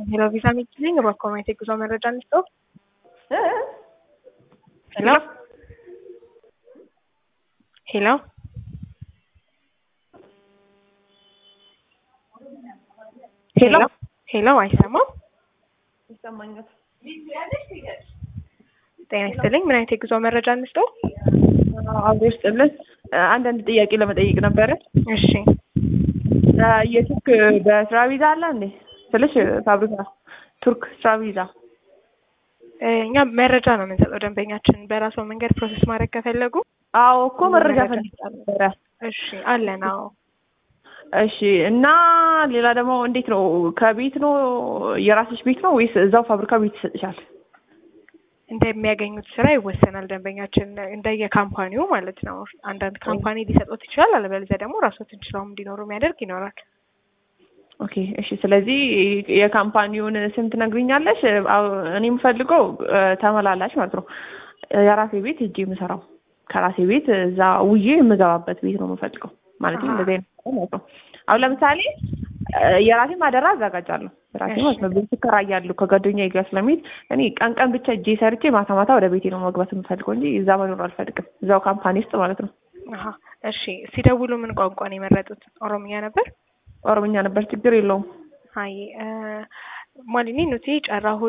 ሄሎ ቪዛ ሚችልኝ በኮሚቴ ጉዞ መረጃ እንስጦ። ሄሎ ሄሎ ሄሎ ሄሎ፣ አይሰማም? ይሰማኛል። ጤና ይስጥልኝ። ምን አይነት የጉዞ መረጃ እንስጦ? አብሮ ይስጥልን። አንዳንድ ጥያቄ ለመጠየቅ ነበረ። እሺ የቱርክ በስራ ቪዛ አለ እንዴ ስልሽ ፋብሪካ ቱርክ ስራ ቪዛ እኛ መረጃ ነው የምንሰጠው ደንበኛችን በራሱ መንገድ ፕሮሰስ ማድረግ ከፈለጉ። አዎ እኮ መረጃ ፈልጌ ነበረ። እሺ አለን። አዎ እሺ እና ሌላ ደግሞ እንዴት ነው ከቤት ነው የራስሽ ቤት ነው ወይስ እዛው ፋብሪካ ቤት ይሰጥሻል? እንደሚያገኙት ስራ ይወሰናል። ደንበኛችን እንደየ ካምፓኒው ማለት ነው። አንዳንድ ካምፓኒ ሊሰጡት ይችላል። አለበለዚያ ደግሞ ራሶትን ችለውም እንዲኖሩ የሚያደርግ ይኖራል። ኦኬ እሺ። ስለዚህ የካምፓኒውን ስም ትነግሪኛለሽ? እኔ የምፈልገው ተመላላሽ ማለት ነው። የራሴ ቤት ሂጄ የምሰራው ከራሴ ቤት እዛ ውዬ የምገባበት ቤት ነው የምፈልገው ማለት ነው። እንደዚህ አይነት ማለት ነው። አሁን ለምሳሌ የራሴ ማደራ አዘጋጃለሁ ራሴ ማለት ነው። ቤት እከራያለሁ ከጓደኛዬ ጋር ስለሚሄድ እኔ ቀን ቀን ብቻ እጄ ሰርቼ ማታ ማታ ወደ ቤቴ ነው መግባት የምፈልገው እንጂ እዛ መኖር አልፈልግም። እዛው ካምፓኒ ውስጥ ማለት ነው። አሀ እሺ። ሲደውሉ ምን ቋንቋ ነው የመረጡት? ኦሮምኛ ነበር? ኦሮምኛ ነበር። ችግር የለውም። አይ ማሊኒ ኑቲ ጨራሁ